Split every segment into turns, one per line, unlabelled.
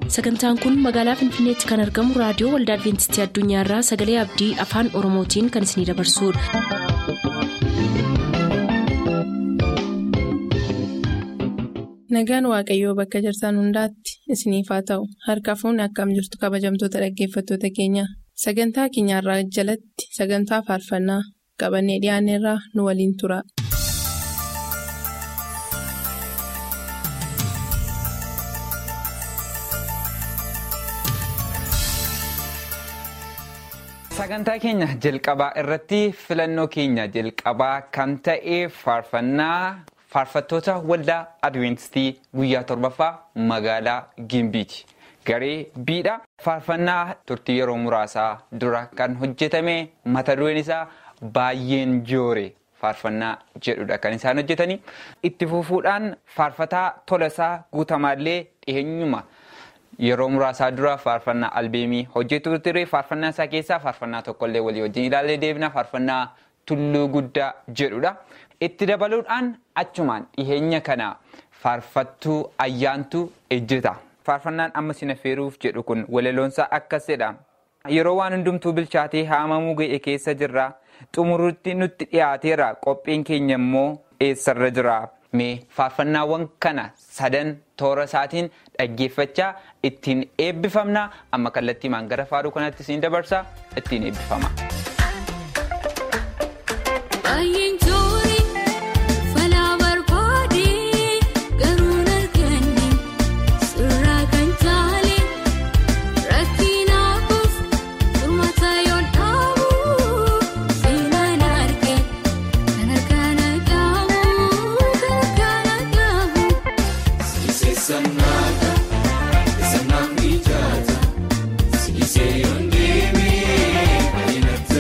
sagantaan kun magaalaa finfinneetti kan argamu raadiyoo waldaa adventistii addunyaarraa sagalee abdii afaan oromootiin kan isinidabarsudha.
nagaan waaqayyoo bakka jirtan hundaatti isiniif haa ta'u harka fuunni akkam jirtu kabajamtoota dhaggeeffattoota keenya sagantaa keenyarraa jalatti sagantaa faarfannaa qabannee dhiyaanneerraa nu waliin tura.
sagantaa keenya jalqabaa irratti filannoo keenya jalqabaa kan ta'e faarfannaa faarfattoota waldaa adventistii guyyaa torbaffaa magaalaa gimbiiti garee biidha faarfannaa turtii yeroo muraasaa dura kan hojjetame mata dureen isaa baay'een joore faarfannaa jedhudha kan isaan hojjetanii itti fufuudhaan faarfataa tolasaa guutamaallee dhiheenyuma. yeroo muraasaa dura faarfannaa albeemii hojjetu ture faarfannaa isaa keessaa faarfannaa tokkollee walii wajjin ilaallee deebina faarfannaa tulluu guddaa jedhudha. itti dabaluudhaan achumaan dhiheenya kana faarfattuu ayyaantuu ejjeta faarfannaan amma sina feeruuf jedhu kun walaloonsaa akkasidha. yeroo waan hundumtuu bilchaatee haamamuu ga'e keessa jirra xumurutti nutti dhiyaateera qophiin keenya immoo eessarra jira. mee faarfannaawwan kana sadan toora isaatiin dhaggeeffachaa ittiin eebbifamna amma kallattii maan gara faaruu kanatti siin dabarsa ittiin eebbifama.
Sanaan mijaata, sinisee yoon deemee baay'inatti.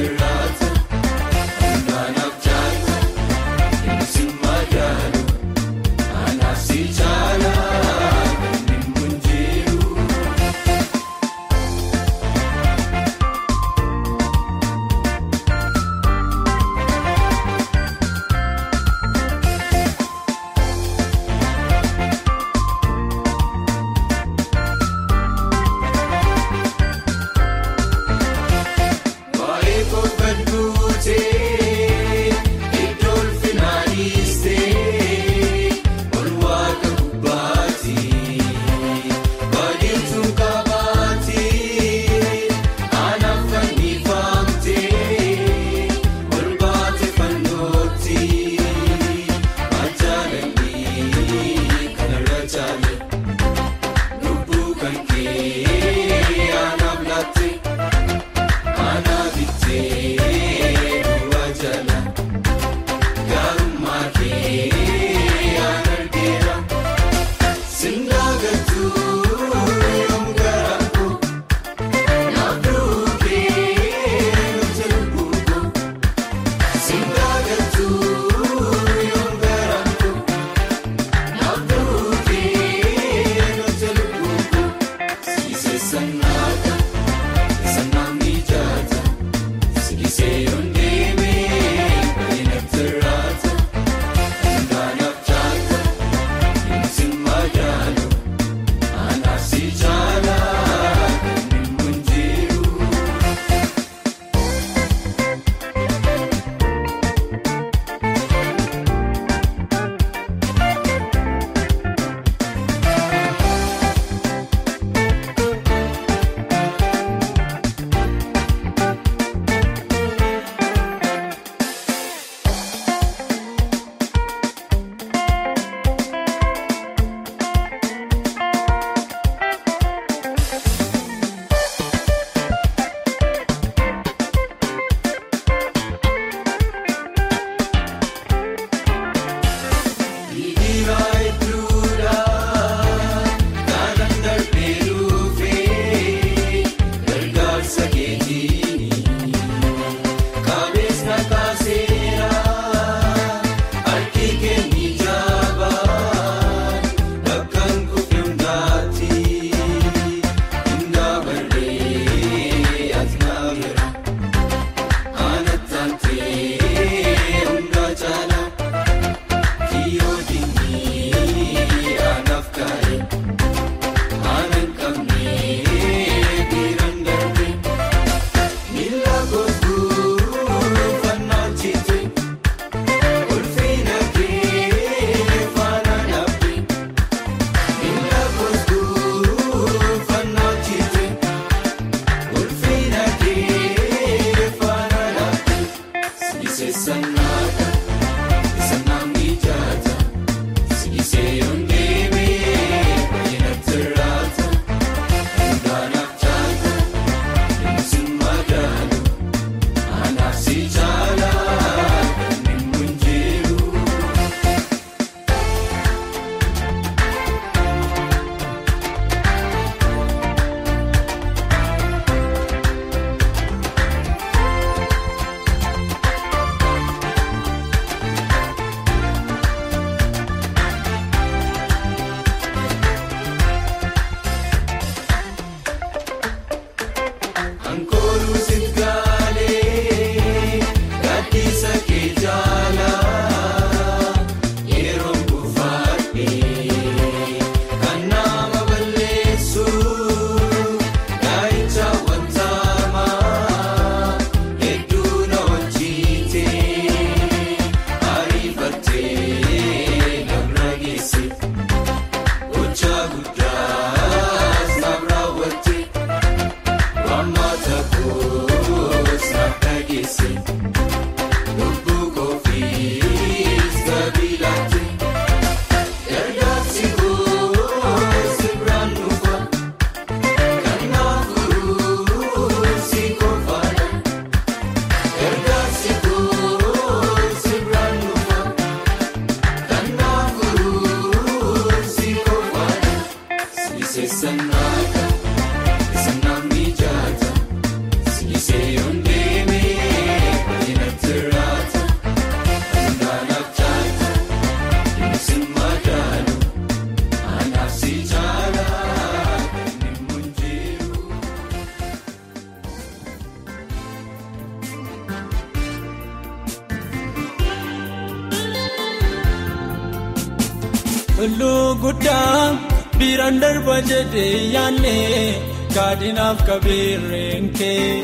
Tulluu guddaa biiraan darba jedhee yaanne gaadinaaf qabeerreen kee.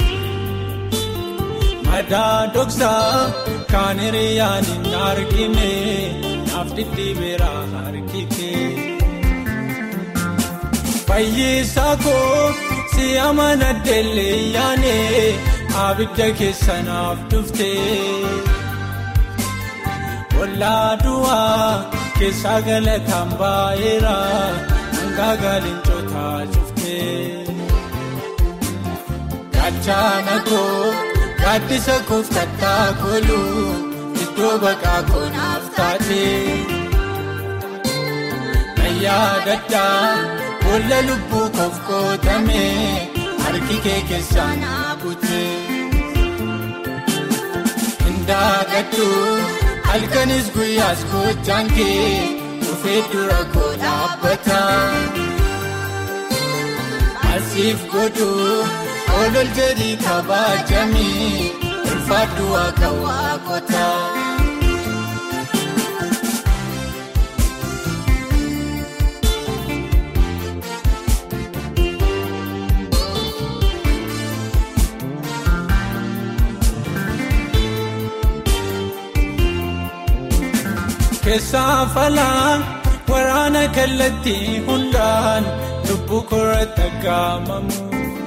Madaa dhoksaa kan hiriyaan hin argine naaf dhidhiibeera harki kee. Fayyisaa koo si amana deellee yaane abidda keessa naaf dhuftee. Ollaa du'aa keessaa galataan baay'eera hanga gaalincotaa cuftee. Gaachana koo gaaddisa koof kattaa koolu iddoo baqaa koonaaf taatee. Nayyaa daddaa boolla lubbuu koof qootame harki kee keessaa naa butee. Indaagadhu. halkanis guyyaas gochaan kee dhufee dura koo dhaabbata. Asiif godhu olol jedhii kabajamii ulfaadhu akka waaqota. Keessaa falaa waraana kallattii hundaan lubbuu koorratti aggaamamu.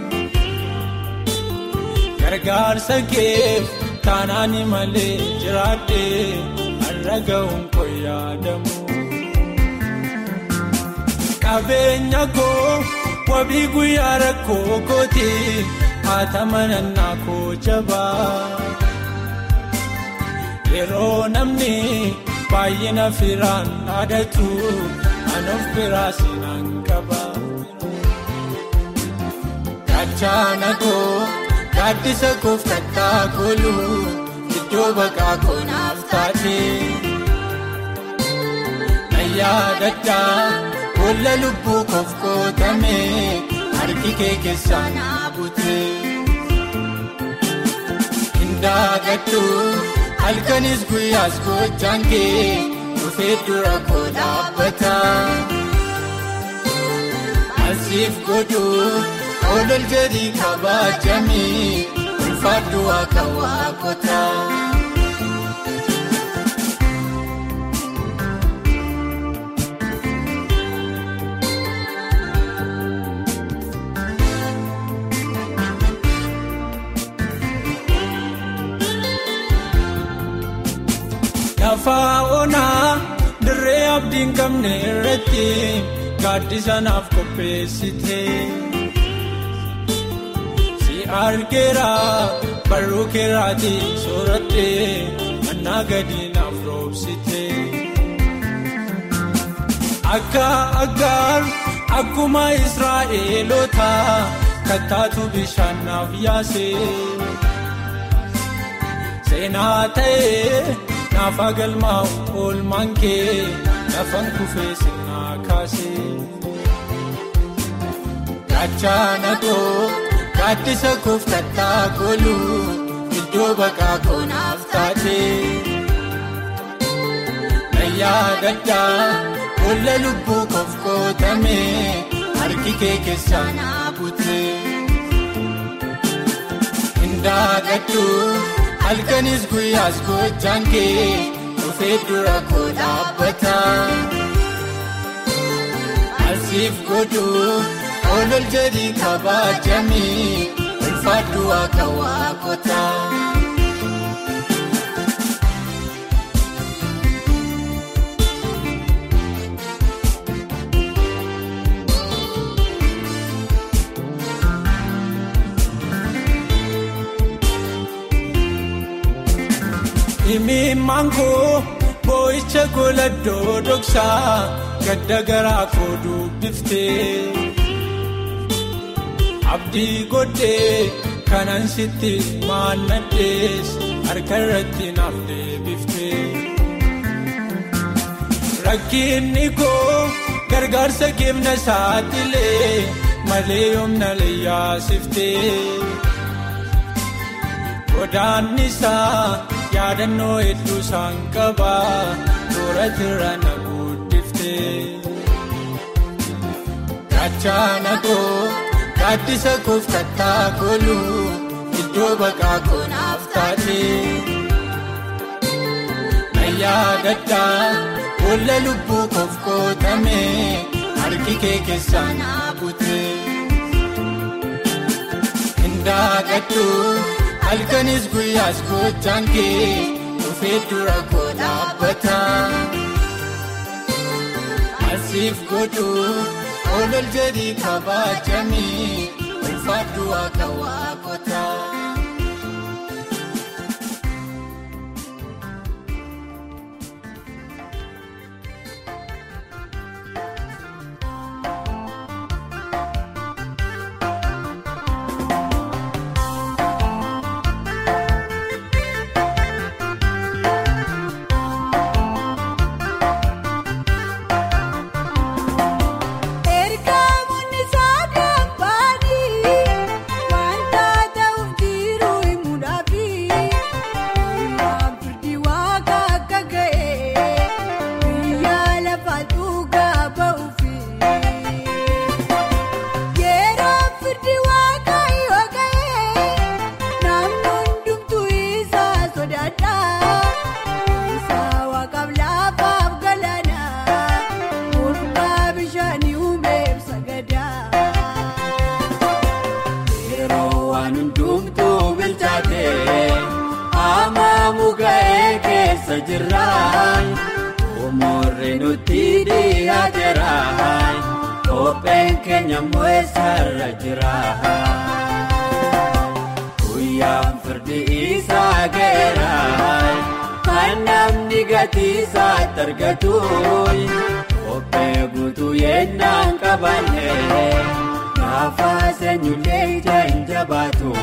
Gargaarsa keef taanaani malee jiraadhee har'a ga'uun koo yaadamu. Qabeenya koo wabii guyyaa rakkoo kooti haata manannaa koo jabaa. Yeroo namni. baay'ina firaan dhaadatu anuuf biraa sinaan qaba. Gaachana koo gaaddisa koof kattaa koolu iddoo baqaa koonaaf taatee. Nayyaa daddaa boolla lubbuu koof qootame harki kee keessaa naa butee. Indaagadhu. halkanis guyyaas gochaan kee dhufee dura koo dhaabbata. Asiif godhu olol jedhii kabajamii ulfaadhu akka waaqota. Lafaa onaa dirree abdiin qabne irratti gaaddisa naaf qopheessite. Si argeera barruu keeraati sooratte mannaa gadi naaf roobsite. Akka aggaar akkuma Israa'eelota kattaatu bishaan naaf yaase. Seenaa ta'ee. Naafa galmaa'u oolmaan kee lafan kufee sinnaa kaasee. Gaachana koo gaaddisa koof kattaa koolu iddoo baqaa koonaaf taatee. Nayyaa daddaa boolla lubbuu koof qootame harki kee keessaa naa butee. Indaagadhu. halkanis guyyaas gochaan kee dhufee dura koo dhaabbata. Asiif godhu olol jedhii kabajamii ulfaadhu akka waaqota. Imimmaan koo boo'icha goladoo dhoksaa gadda garaa koo dubbiftee abdii godhee kanan sitti maannadhees harka irratti naaf deebiftee rakkinni koo gargaarsa keemna saaxilee malee yoomna leeyyaasiftee godaannisaa yaadannoo hedduu isaan qabaa tooratirra na guddiftee gachaana koo gaaddisa koof kattaa kooluu iddoo baqaa koo naaf taatee na yaadadhaa boolla lubbuu koof kootamee harki kee keessaa naa butee indaagadhu halkanis guyyaas gochaan kee dhufee dura koo dhaabbata asiif godhu olol jedhii kabaajamii ulfaadhu akka waaqotaa.
Ergamoonni saadaan baanii wanta ta'uuf jiru himuudhaafi waan firdi waaqa akka ga'e biyya lafa dhugaa ba'uufi yeroo firdi waaqa yoo ga'e namni hundumtuu isaa sodaadha isaa waaqaaf laafaaf galaana mormaa bishaanii uumeef sagadaa.
Yeroo waan hundumtuu bilchaatee haamamuu ga'ee keessa jirraan umurri nutti dhiyaateeraan kopheen keenya immoo eessarra jiraan guyyaan firdi isaa ga'eeraan kan namni gatii isaatti argatuun kophee guutuu yennaan qabannee. Gaafa seenyulee ija hin jabaatu.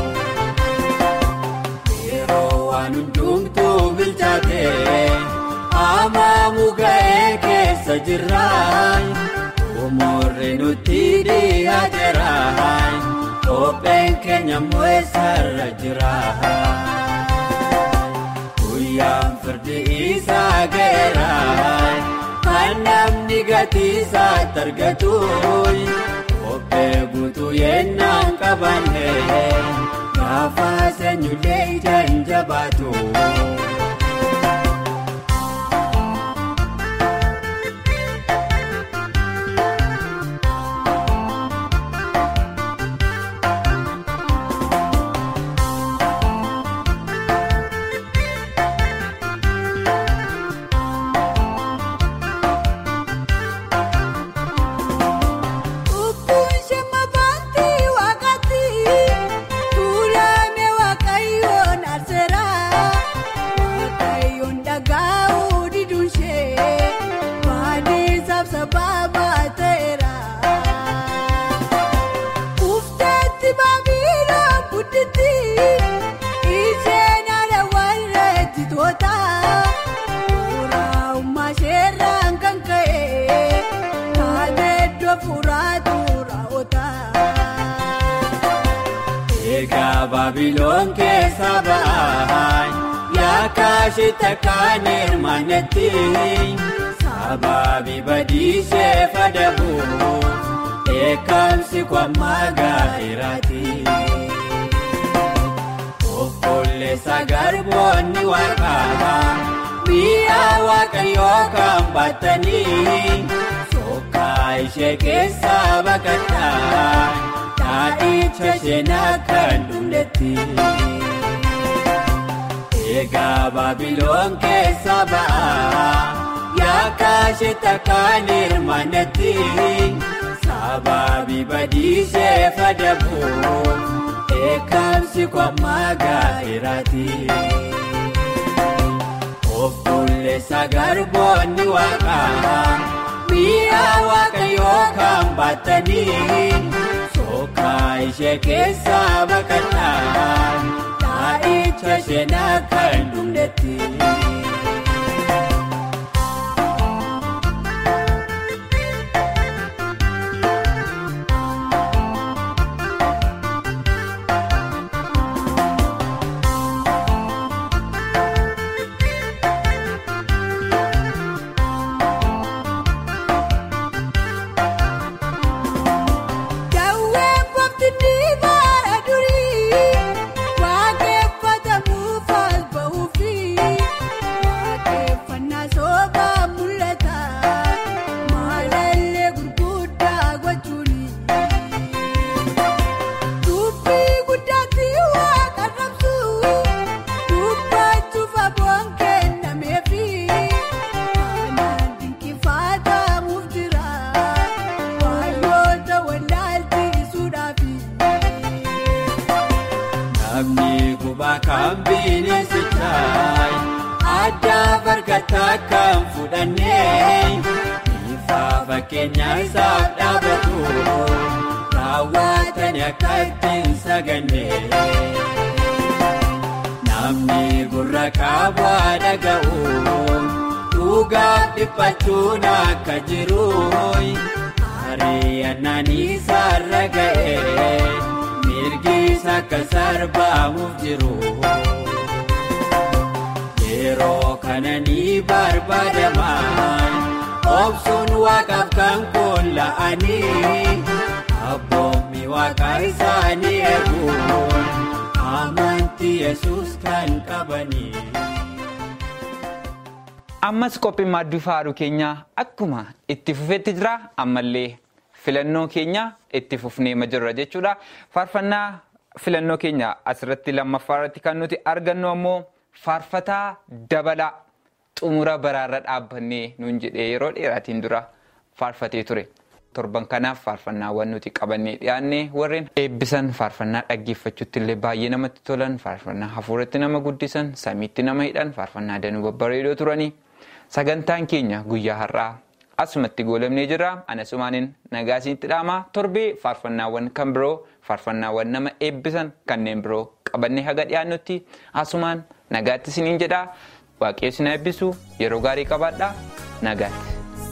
Yeroo waan hundumtuu bilchaatee haamamuu ga'ee keessa jirraan umurri nutti dhiyaateeraan kopheen keenya immoo eessarra jiraan guyyaan firdi isaa ga'eeraan kan namni gatii isaatti argatuun. Kophee guutuu yennaan qabannee gaafa seenyulee ija hin jabaatu.
Ukkuun shemma baantii waaqatti tuulamee waaqayyoon arseeraa waaqayyoon dhagaa'uu diduunshee baadhiisaaf sababa ta'eera. Uffatatti baabiiroo gudditti isheen haala warra jitoota Suuraa sheerraan kan ka'e taateeddoo furaatu raawwata.
Egaa Baabiloon keessa ba'aan yaakaashii takkaan hirmaannetti sababii badiishee fadabuuf eekamsi kwammaa gaa'eeraati. Obboleessa garboonni waaqaa mi'a waaqayyoo kan baatanii sokkaa ishee keessaa baqataa dhaadhicha isheenaa kan dhumdetti. Egaa Baabiloon keessa ba'aa yaakaashee takkaan hirmaannetti sababii badiishee fadabuuf eekamsi kwammaa gaa'eeraati. Obboleessa garboonni waaqaa mi'a waaqayyoo kan baatanii sookaa ishee keessaa baqadhaan taa'icha seenaa kan dhumdetti.
Daawwee koofti diimaa durii waaqeffatamu faal ba'uufi waaqeffannaa soobaa mul'ata maalallee gurguddaa gochuuni. Dubbii guddaatti waaqa rabsu dubbachuuf aboon kennameefi aanaan dinqifaatamuuf jira waayyoota wallaalchiisuudhaafi.
Namni gubaa kan bineensichaa addaa fargataa kan fudhannee ifa fakkeenya isaaf dhaabatu raawwatanii akka ittiin sagannee. Namni gurra qabu dhaga'uun dhugaaf dhiphachuun akka jiru ari'annaan isaarra ga'ee mirgis akka sarbaamuuf jiru. Yeroo kana ni barbaadaman obsuun waaqaaf kan koola'anii abboommi waaqa isaanii eeguun amantii yesus kan qabanii.
Ammas qophiin maadduu faaruu keenyaa akkuma itti fufetti jira ammallee filannoo keenya itti fufnee jirra jechuudha. Faarfannaa filannoo keenya asirratti lammaffaa irratti kan nuti argannu ammoo faarfataa dabalaa xumura baraarra dhaabbannee nuun jedhee yeroo dheeraatiin dura faarfatee ture. Torban kanaaf faarfannaawwan nuti qabannee dhiyaannee warreen eebbisan faarfannaa dhaggeeffachuutti illee baay'ee namatti tolan faarfannaa hafuuratti nama guddisan samiitti nama hidhan faarfannaa danuu babbareedoo turanii sagantaan keenya guyyaa har'aa asumatti goolabnee jira anasumaaniin nagaasiitti dhaamaa torbee faarfannaawwan kan biroo faarfannaawwan nama eebbisan kanneen biroo qabannee haga dhiyaannutti asumaan nagaatti isiniin jedhaa waaqayyo na eebbisu yeroo gaarii qabaadhaa nagaatti.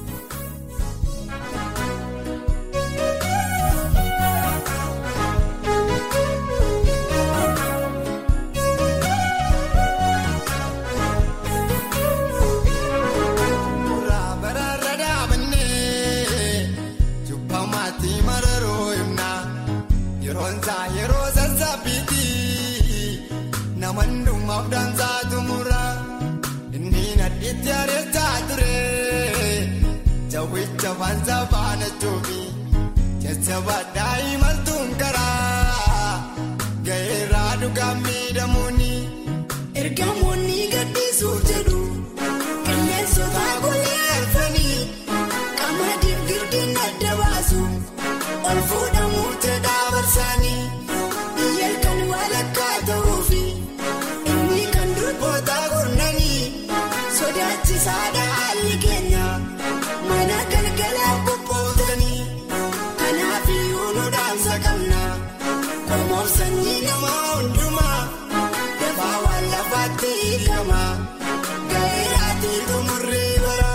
Suuraa baraarra dhaabannee cubbamaatti mararoo himnaa yeroon isaa yeroo sassaabbiitti nama hundumaaf daansaa tumura inni nadhiitti areessaa ture jawwicha faansaa faana choofi jajjabaa daa'imaltuun karaa ga'eerraa dhugaa miidhamuuni ergamoonni gaddisuuf jedhu. Qilleensota golee arfanii qamadiif girdiin adda baasu ol fuudhamuu jedhaa barsaanii biyya kan walakkaa ta'uufi inni kan durboota gurnanii sodaachisaadha haalli keenya mana galgalaa qophootanii kanaaf iyyuu nu dhaamsa qabna qomoof sanyii namaa hundumaa dafaa waan lafaatti hiikama. Gaa'elaati tumurri bara.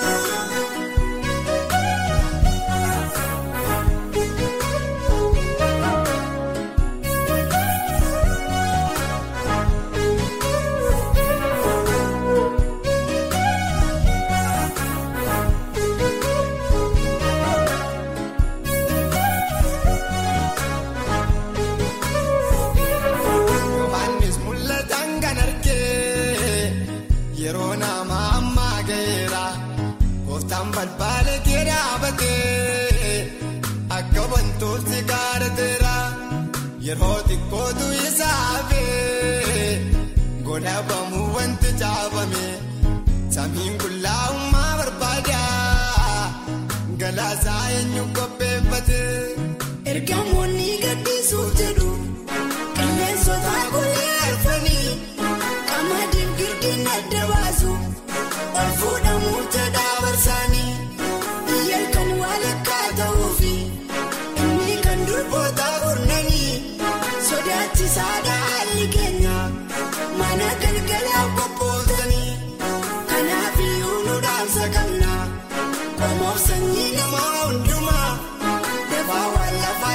Yohaannis mul'atan kan argee yeroo nama ammaa ga'eera gooftaan balbaala kee dhaabatee akka wantooti gaarateera yeroo xiqqootu isaa hafee godhabamuu wanti caafame samiin qullaa'ummaa barbaada galaasaa eenyu qopheeffate. Ergamoonni gaddisuuf jedhu. Qilleensota golee arfanii qamadiin girdiin adda baasu ol fuudhamuu jedhaa barsaanii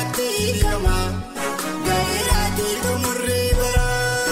lafaatti hiikama gaa'elaati xumurri bara.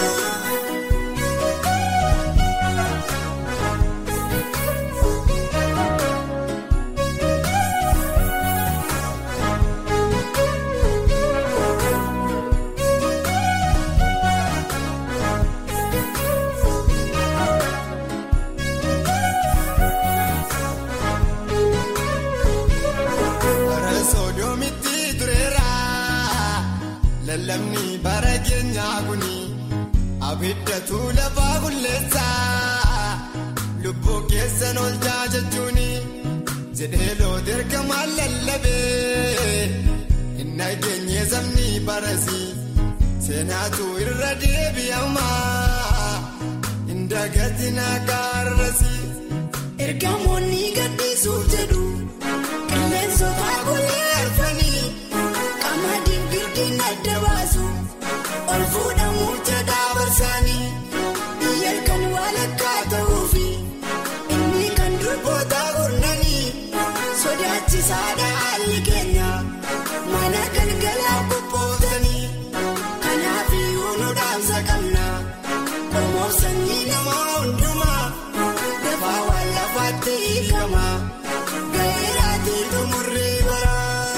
Bara sodoomitti tureera lallabni bara keenyaa kuni abiddatu lafaa bulleessa lubbuu keessan oolchaa jechuun jedhee loota ergamaan lallabee inni geenye sabni barasi seenaatu irra deebi'ama indagati naagaarrasi. Ergamoonni gaddisuuf jedhu. Qilleensota golee arfanii qamadiin girdiin adda baasu ol fuudhamuuf jedhaa barsaanii biyya kan walakkaa ta'uufi inni kan durboota gurnanii sodaachisaadha haalli keenya mana galgalaa qophootanii kanaaf iyyuu nu dhaamsa qabna qormoof sanyii namaa hundumaa dafaa waan lafaatti hiikama. Gaa'elaati xumurri bara.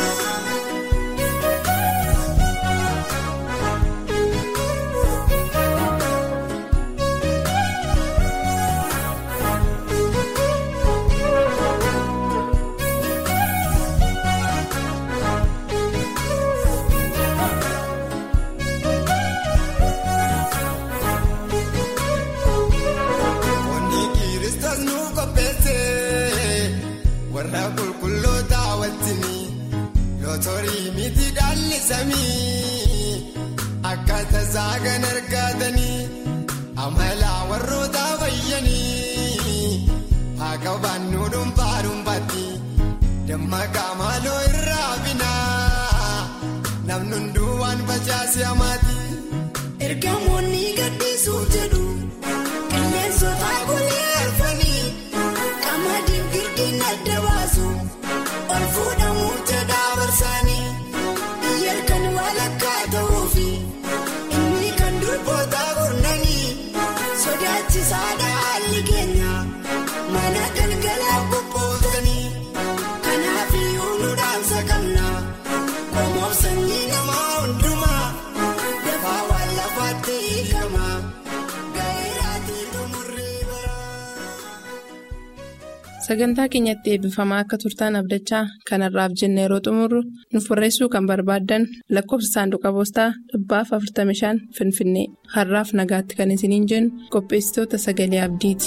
Wanni kiristas nu qopheesse warra qulqulloota wajjini yoo torii miti dhaalli samii akkaataa saagan argatanii amala warroota fayyanii haa qabaannu dhuunfaa dhuunfaatti dammaqaa maaloo irraa binaa namni hunduu waan facaase hamaati. Ergamoonni gaddisuuf jedhu. Qilleensota golee arfanii qamadiin girdiin adda baasu ol fuudhamuuf jedhaa barsaanii biyya kan walakkaa ta'uufi inni kan durboota gurnanii sodaachisaadha haalli keenya mana galgalaa qophootanii kanaaf iyyuu nu dhaamsa qabna qormoof sanyii namaa hundumaa dafaa waan lafaatti hiikama. Gaa'elaati xumurri bara.
Sagantaa keenyatti eebbifamaa akka turtaan abdachaa kanarraaf jenna yeroo xumurru nuuf barreessuu kan barbaaddan lakkoofsa saanduqa poostaa dhibbaaf 45 Finfinnee har'aaf nagaatti kan isiniin jennu qopheessitoota sagalee abdiiti.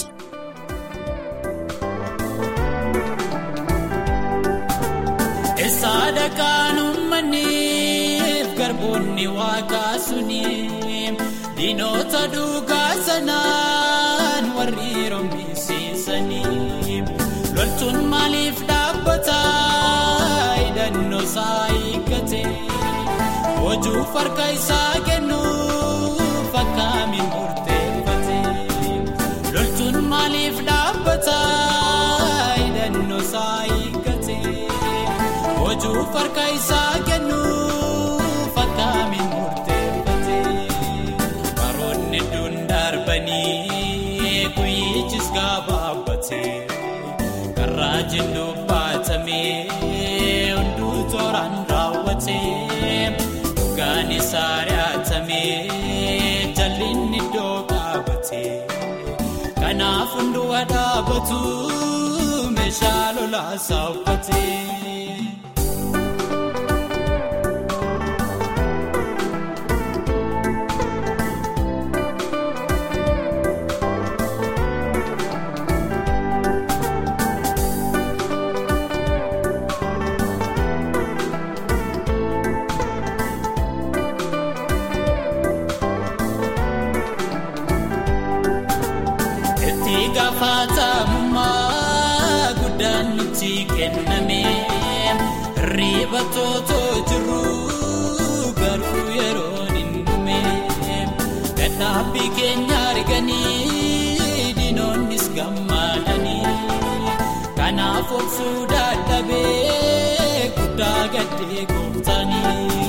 Eessaadha kan uummanniif garboonni waaqaa suni diinota duugaa sanaan warri roomisiisanii loltuun maaliif dhaabbata hidhannoo isaa eeggate hojuuf harka isaa kennuuf akkamiin murteeffate loltuun maaliif dhaabbata hidhannoo isaa eeggate. Hojuuf harka isaa kennuuf akkamiin murteeffate baroonni hedduun darbanii guyyichis gabaabbate karraa jennuu baatamee hunduu tooraan raawwate dhugaan isaa ri'atamee jallinni iddoo qaabate kanaaf hunduu dhaabatu meeshaa lolaasaa uffate. Itti gaafatamummaa guddaan nuti kenname riba tootoo jiru garuu yeroon hin dhume dadhaabbii keenya arganii diinonnis gammadanii kanaaf obsuu dadhabee guddaa gaddee gooftaanii.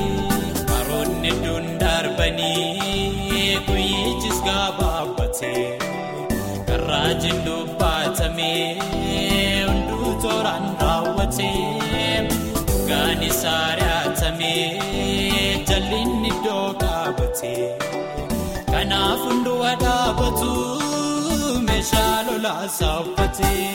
raajiin dubbatamee hunduu tooraan raawwatee dhugaan isaa ari'atamee jallinni iddoo qaabatee kanaaf hunduu dhaabatu meeshaa lolaasaa uffatee.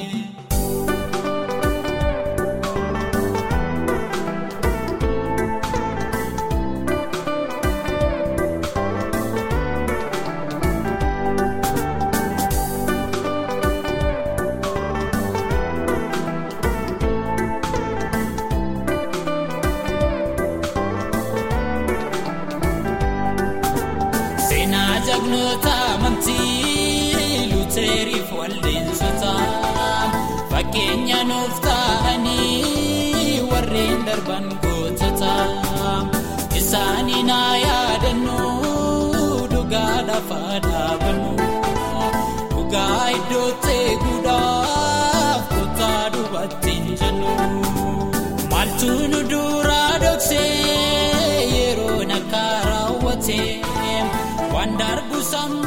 Seenaa jagnoota amantii luuteriif waldeensota fakkeenya nuuf ta'anii warreen darban gootota isaanii naa yaadannu dhugaa lafa dhaabannu dhugaa iddootti eeguudhaaf kottaa dubartiin jennu maaltu nu duraa dhoksee yeroo nakka raawwatee waan darbu sammuu.